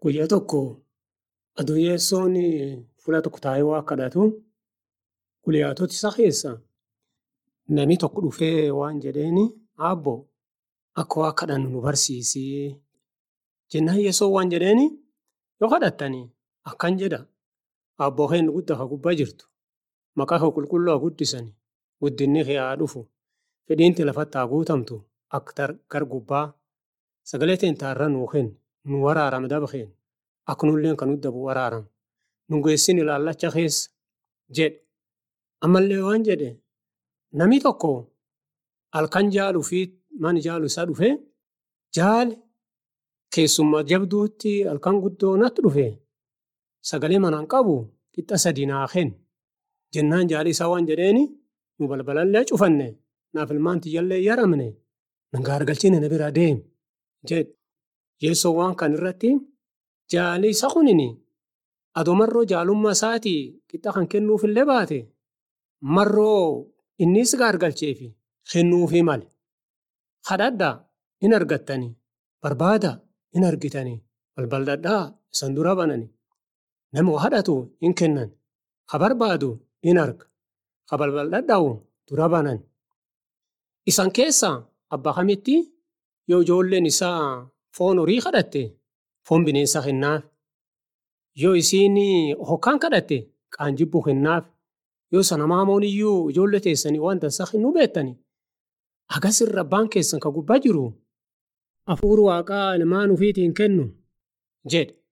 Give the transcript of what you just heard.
Guyyaa tokko aduu yeessoon fuula tokko taa'ee waa kadhatu guyyaatota isa keessa namni tokko dhufee waan jedheeni Aabbo akka waa kadhannu nu barsiisi jennaan yeessoon waan jedheeni yoo kadhattani akkan jedha Aabboo keenya guddaa ka gubbaa jirtu maqaa kee qulqulluu haa guddisani guddinni kee haa dhufu fedhiin kee lafatti haa guutamtu akka gara gubbaa sagalee teenya har'a nuu kenni nu waraarami daba keenya akka nulleen kan nutti dabu waraarami nu geessin ilaallacha keessa jedhe ammallee waan jedhe namni tokko halkan jaaluu fi mana jaalu isaa dhufee jaali keessummaa jabduutti halkan guddoo natti dhufe sagalee manaan qabu qixa sadii naa kenni jennaan jaali isaa waan jedheeni nu balbalallee cufanne naaf ilmaan tiyyallee yaramne nangaa argalchine na bira deemi jedhe yeessoo waan kan irratti jaali isa kunini adoo marroo jaalummaa isaatii qixa kan kennuufillee baate marroo innis gaargalcheefi kennuufii male kadhadhaa in argattanii barbaada in argitanii balbaldadhaa isan dura banani nama kadhatu in kennan ka barbaadu in arga ka balbaldadhaa'u dura banan isan keessa abbaa kamitti yoo ijoolleen isaa foon horii kadhatte foon bineensa kennaaf yoo isiin hokkaan kadhatte qaanjibbuu kennaaf yoo sana maamoon iyyuu ijoollee teessanii waan dansaa kennuu beektani agasirra abbaan keessan ka gubbaa jiru hafuura waaqaa ilmaan ufiitiin kennu jedhe